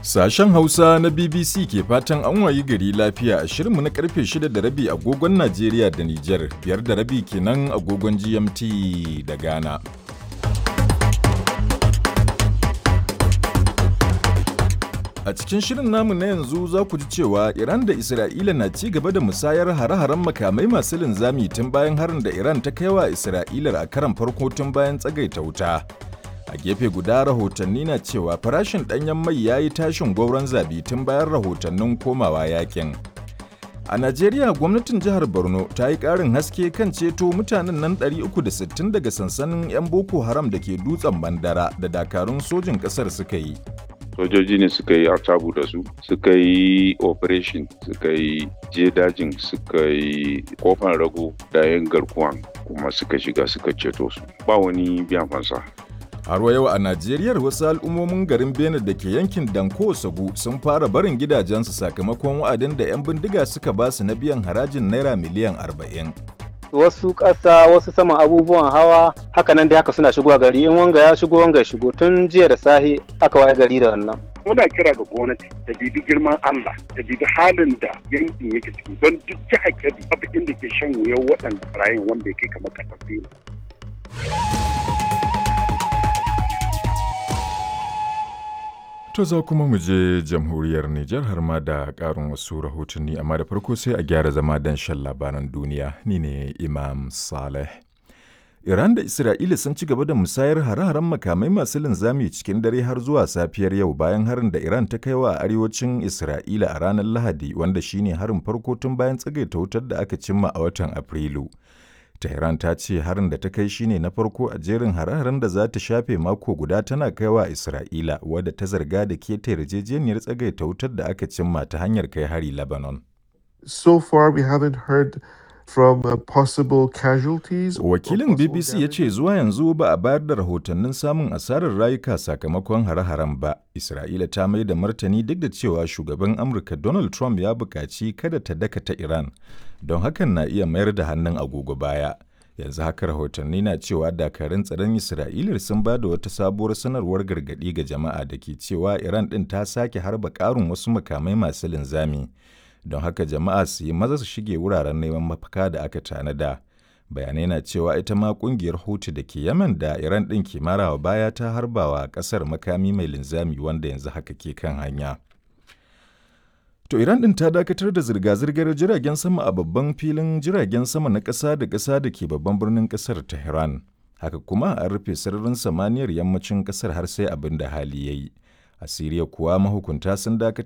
Sashen Hausa na BBC ke fatan an wayi gari lafiya a shirinmu na karfe 6 da rabi agogon Najeriya da Nijar, biyar da rabi kenan agogon GMT da Ghana. A cikin shirin namu na yanzu za ku ji cewa Iran da Isra'ila na ci gaba da musayar hare-haren makamai masu linzami tun bayan harin da Iran ta kai wa Isra'ilar a karan farko tun bayan tsagaita wuta. A gefe guda rahotanni na cewa farashin ɗanyen mai ya yi tashin gwauron zabi tun bayan rahotannin komawa yakin. A Najeriya gwamnatin jihar Borno ta yi ƙarin haske kan ceto mutanen nan 360 daga sansanin 'yan Boko Haram da ke dutsen Bandara da dakarun sojin ƙasar suka yi. sojoji ne suka yi artabu da su suka yi operation suka yi je dajin suka yi kofan rago da yin garkuwan kuma suka shiga suka ceto su ba wani biyan fansa Har wa yau a Najeriya wasu al'ummomin garin Benin da ke yankin Danko Sagu sun fara barin gidajensu sakamakon wa'adin da 'yan bindiga suka ba su na biyan harajin naira miliyan 40. wasu ƙasa wasu saman abubuwan hawa haka nan dai haka suna shigowa gari in wanga ya shigo wanga ya shigo tun jiya da sahi aka waye gari da wannan muna kira ga gwamnati ta bibi girman Allah ta bibi halin da yankin yake ciki don duk jihar Kebbi babu inda ke shan wuyan waɗanda barayin wanda ya kai kamar ƙasar Benin. To za kuma mu je jamhuriyar Nijar har ma da ƙarin wasu rahotanni amma da farko sai a gyara zama don shan labaran duniya ni ne Imam Saleh. Iran da Isra'ila sun ci gaba da musayar hare-haren makamai masu linzami cikin dare har zuwa safiyar yau bayan harin da Iran ta kai wa arewacin Isra'ila a ranar Lahadi wanda shine harin farko tun bayan tsagaita wutar da aka cimma a watan Afrilu. Tehran ta ce harin da ta kai shine na farko a jerin hare-haren da za ta shafe mako guda tana kaiwa Isra'ila wadda ta zarga da keta yarjejeniyar tsagaita wutar da aka cimma ta hanyar kai hari Lebanon. So far we haven't heard from uh, possible casualties. or Wakilin possible BBC ya ce damage. zuwa yanzu ba a bayar da rahotannin samun asarar rayuka sakamakon hare-haren ba. Isra'ila ta mai da martani duk da cewa shugaban Amurka Donald Trump ya buƙaci kada ta dakata Iran, don hakan na iya mayar da hannun agogo baya. Yanzu haka rahotanni na cewa dakarun tsaron Isra'ila sun ba da wata sabuwar sanarwar gargaɗi ga jama'a da ke cewa Iran ɗin ta sake harba ƙarin wasu makamai masu linzami. Don haka jama'a su yi maza su shige wuraren neman mafaka da aka tanada. bayanai na cewa ita ma kungiyar hutu da ke yaman da iran ɗin ke marawa baya ta harbawa ƙasar makami mai linzami wanda yanzu haka ke kan hanya to iran ɗin ta dakatar da zirga-zirgar jiragen sama a babban filin jiragen sama na ƙasa da ƙasa da ke babban birnin ƙasar tehran haka kuma an rufe sararin samaniyar yammacin ƙasar har sai abin da hali ya yi a siriya kuwa mahukunta sun dakatar